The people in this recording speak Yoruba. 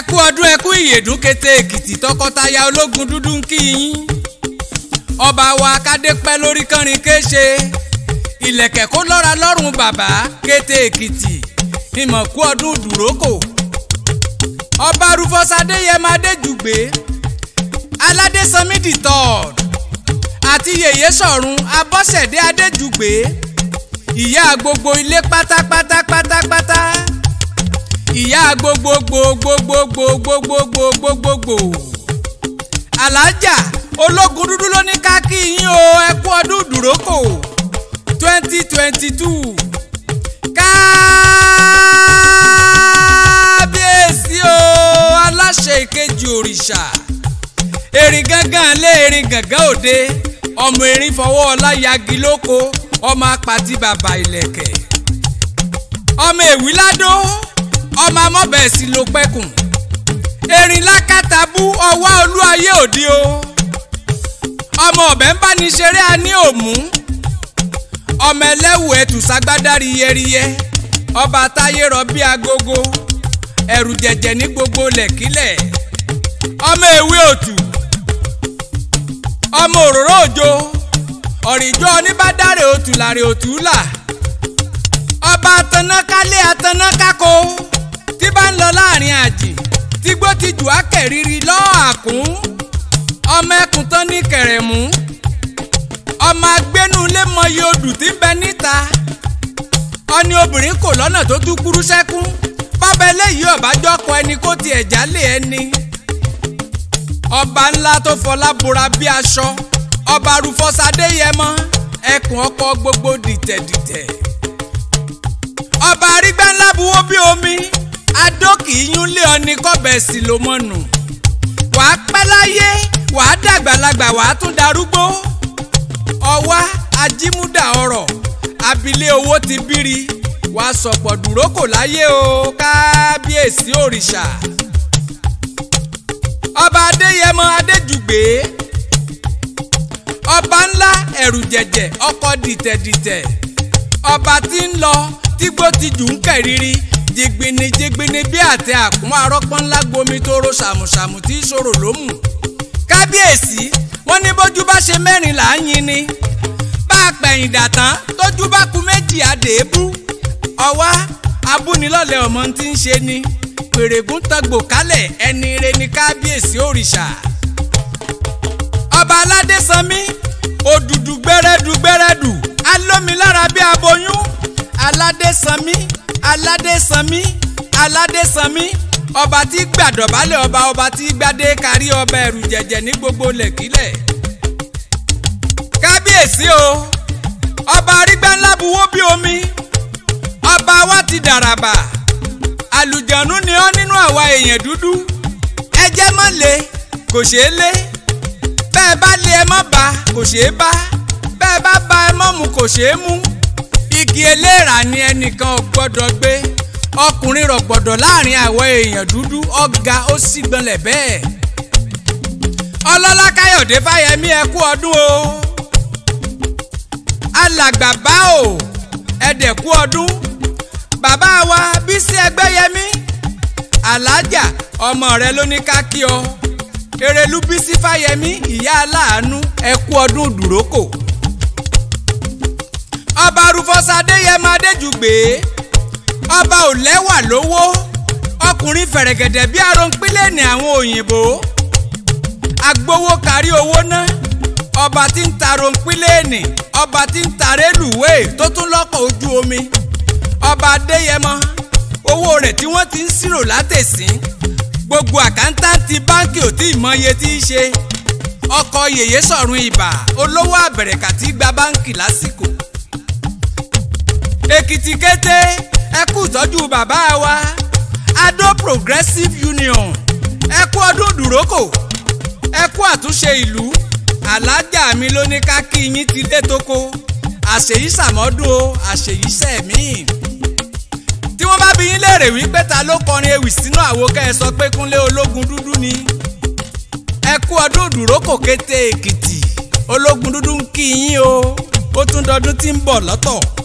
ẹ kú ọdún ẹ kú ìyèdún kété èkìtì tọkọtaya ológun dúdú ń kí yín ọba wa kádé pẹ́ lórí kánrin kéṣe ìlẹ̀kẹ̀ kó lọ́ra lọ́rùn bàbá kété èkìtì ìmọ̀ kú ọdún dùrókò ọba rufus adéyẹmọ adéjùgbé aládésanmí the third àti yèyé sọ̀run abọ́sẹ̀dé adéjùgbé ìyá gbogbo ilé pátápátá pátápátá ìyá gbogbogbogbogbogbogbogbogbogbogbò alájà ológun dúdú ló ní ká kí yín o ẹ kú ọdún dùrókò twenty twenty two kábíyèsí o aláṣẹ ìkejì òrìṣà erin gángan lé erin gángan òde ọmọ erin fọwọ́ ọlá yagi lóko ọmọ apàtì bàbá ìlẹ̀kẹ̀ ọmọ èwí ládó ọmọ amọ́bẹ̀ẹ́sì ló pẹ́kùn erin lákàtàbú ọwọ́ olúayé òde o ọmọ ọ̀bẹ ń bá ní ṣeré a ní òmù ọmọ ẹlẹ́wù ẹ̀tù ságbádá riyẹriyẹ ọba táyé rọ bí agogo ẹ̀rù jẹ̀jẹ̀ ní gbogbo lẹ̀kílẹ̀ ọmọ èwe òtù ọmọ òróró òjò ọ̀rìjọ́ oníbàdàrẹ̀ òtù làrẹ̀ òtù là ọba atanákálé atanákákó tí bá ń lọ láàrin àjì tígbó ti jù á kẹ̀rìírí lọ́ọ́ àkún ọmọ ẹkùn tán ní kẹrẹ̀mú ọmọ agbẹnulé mọyì odù tí ń bẹ níta ọni obìnrin kò lọ́nà tó tún kúrú sẹ́kún bábẹ́ eléyìí ọ̀bájọ́ kọ ẹni kó tiẹ̀ jálè ẹni ọba ńlá tó fọlá bora bí aṣọ ọba rufọ́sadé yẹmọ ẹkùn ọkọ gbogbo dìtẹ̀dìtẹ̀ ọba arígbá ńlá buwó bí omi adókì yún lé ọni kọ́bẹ̀ sí ló mọ̀nù wàá pẹ́ láyé wàá dàgbàlagbà wàá tún darúgbó ọwá ajímúdà ọrọ̀ abilé owó ti bírí wàá sọ̀pọ̀ dúró kò láyé o kábíyèsí òrìṣà ọba adéyẹmọ adéjùgbé ọba ńlá ẹ̀rù jẹ̀jẹ̀ ọkọ dìtẹ̀dìtẹ̀ ọba tí ń lọ tígbó ti jù ń kẹ̀rìírí jigbini jigbini bí àtẹ àkún arọ́pọ́n ńlá gbomi tó ro ṣàmùṣàmù tí ìṣòro ló mú kábíyèsí wọ́n ní bójú bá ṣe mẹ́rin là ń yin ni bá a pẹ̀yìn dàtán tójú bá ku méjì àdèébú ọwá abúnilọ́lẹ̀ ọmọ tí ń ṣe ni pèrègùn tọgbò kálẹ̀ ẹni ire ni kábíyèsí òrìṣà ọba aládé sanmi òdùdù gbẹrẹdù gbẹrẹdù alómilára bí aboyún aládé sanmi aládé sanmi aládé sanmi ọba tí gbàdọ̀bálẹ̀ ọba ọba tí gbadé kárí ọba ẹ̀rù jẹ̀jẹ̀ ní gbogbo lẹ̀kílẹ̀ kábíyèsí o ọba arígbáńlá buwó bí omi ọba wa ti dàràbà àlùjànnú ni ọ́ nínú àwa èèyàn dúdú ẹjẹ́ mọ́ lé kò ṣeé lé bẹ́ẹ̀ bá lé ẹ mọ́ bá kò ṣeé bá bẹ́ẹ̀ bá bá ẹ mọ́ mu kò ṣeé mú igi eléèrà ni ẹnìkan ò gbọ́dọ̀ gbé ọkùnrin rọ̀gbọ̀dọ̀ láàrin àwọn èèyàn dúdú ọ̀gá ó sì gbọ́nlẹ̀ bẹ́ẹ̀ ọlọ́lá káyọ̀dé fáyẹmí ẹ kú ọdún o alàgbà bá o ẹ̀dẹ̀ kú ọdún bàbá wa bísí ẹgbẹ́yẹmí alájà ọmọ rẹ ló ní ká kí ọ erelú bísí fáyẹmí ìyá aláàánú ẹ kú ọdún dùrókò ọba rufọ́sá adéyẹmọ adéjùgbé ọba ò lẹ́wà lówó ọkùnrin fẹ̀rẹ̀gẹ̀dẹ̀ bí aronpínlẹ̀ ní àwọn òyìnbó agbowó kárí owó ná ọba tí ń ta aronpínlẹ̀ ní ọba tí ń ta rélùwéè tó tún lọ́kọ̀ ojú omi ọba adéyẹmọ owó rẹ̀ tí wọ́n ti ń ṣírò látẹ̀sín gbogbo àkántàntì báńkì ò tí ì mọye tí í ṣe ọkọ̀ yèyé sọ̀run ìbà olówó àbẹ̀rẹ̀kà tí gba báńkì lásìkò èkìtì kété ẹ kú ìtọ́jú bàbá wa adó progressive union ẹ kú ọdún dùrókò ẹ kú àtúnṣe ìlú alájà mi ló ní ká kí yín ti dé tóko àṣèyí sàmọ́dún o àṣèyí sẹ̀mí tí wọ́n bá bi yín léèrè wípé ta ló kọrin ewì sínú àwo kẹ́ ẹ sọ pé kúnlé ológun dúdú ni ẹ kú ọdún dùrókò kété èkìtì ológun dúdú ń kí yín o ó tún dọdún tí ń bọ̀ lọ́tọ̀.